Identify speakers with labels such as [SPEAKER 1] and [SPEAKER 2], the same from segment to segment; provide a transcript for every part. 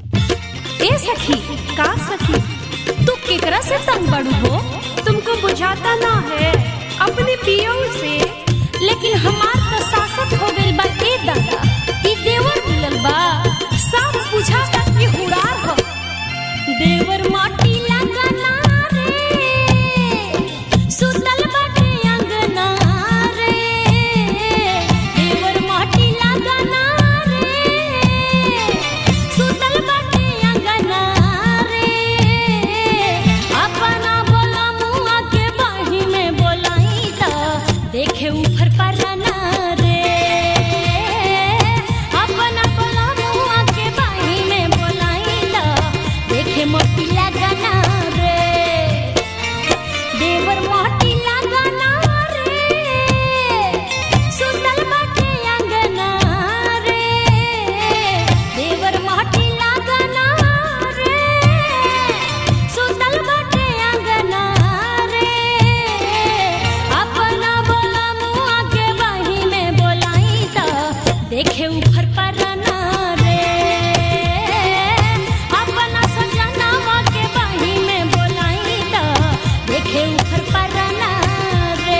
[SPEAKER 1] ए सखी का सखी तू केकरा से तंग बड़ू हो तुमको बुझाता ना है अपने पियो से लेकिन हमार त सासत हो गइल बा ए दादा ई देवर मिलल बा सब बुझाता कि हुड़ार हो देवर माटी लगना रे सुतल बाटे अंगना रे देवर माटी लगना रे सुतल बाटे अंगना रे अपना बोला मुआ के बाही में बोलाई त देखे ऊपर परना रे अपना बोला मुआ के बाही में बोलाई त देखे मोटी लगना रे देवर मोटी लगना रे सुतल बाटे अंगना रे देवर मोटी लगना रे सुतल बाटे अंगना रे अपना बोला मुआ के बाही में बोलाई त देखे ऊपर परना रे अपना सजनावा के बाही में बोलाई त देखे ऊपर परना रे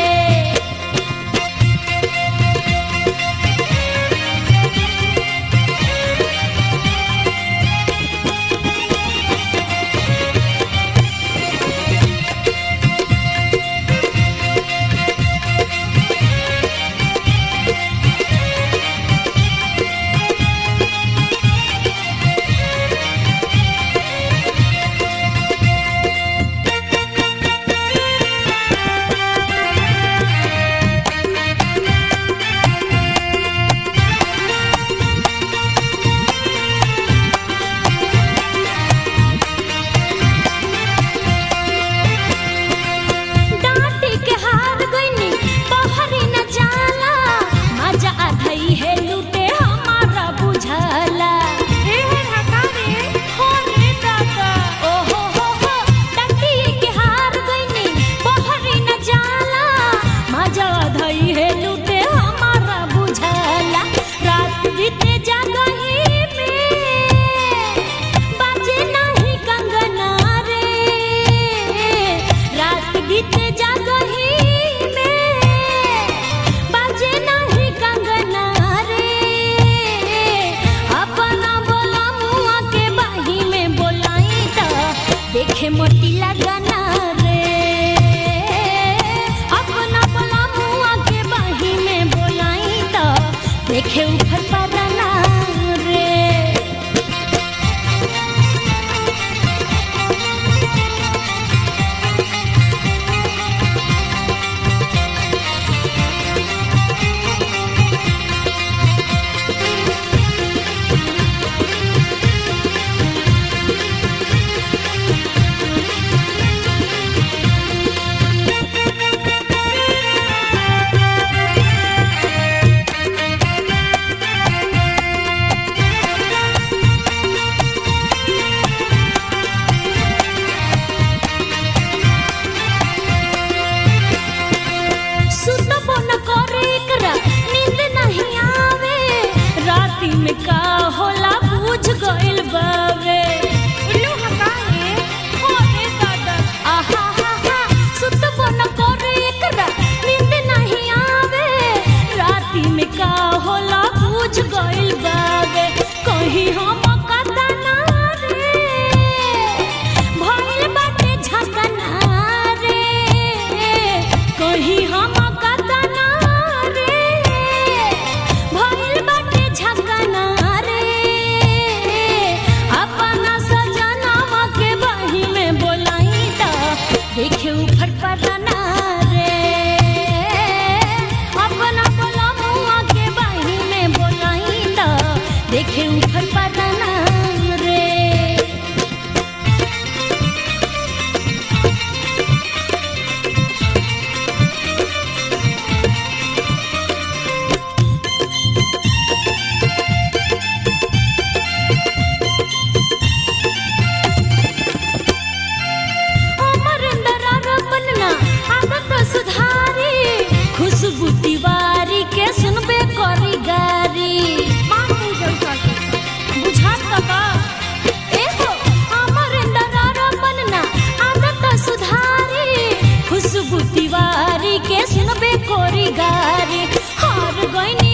[SPEAKER 1] डांटी के हार गईनी बहरी न जाला मजा आधई है लूटे हमारा बुझाला हे हे हका रे हो रे दादा ओ हो हो हो डांटी के हार गईनी बहरी न जाला मजा आधई है लूटे हमारा बुझाला रात बीते जागही में बाजे नाही कंगना रे रात बीते जागही में बाजे नाही कंगना रे अपना बोला मुआ के बाही में बोलाई त देखे मोटी लगना रे अपना बोला मुआ के बाही में बोलाई त देखे ऊपर परना रे गोरी गारी हार गईनी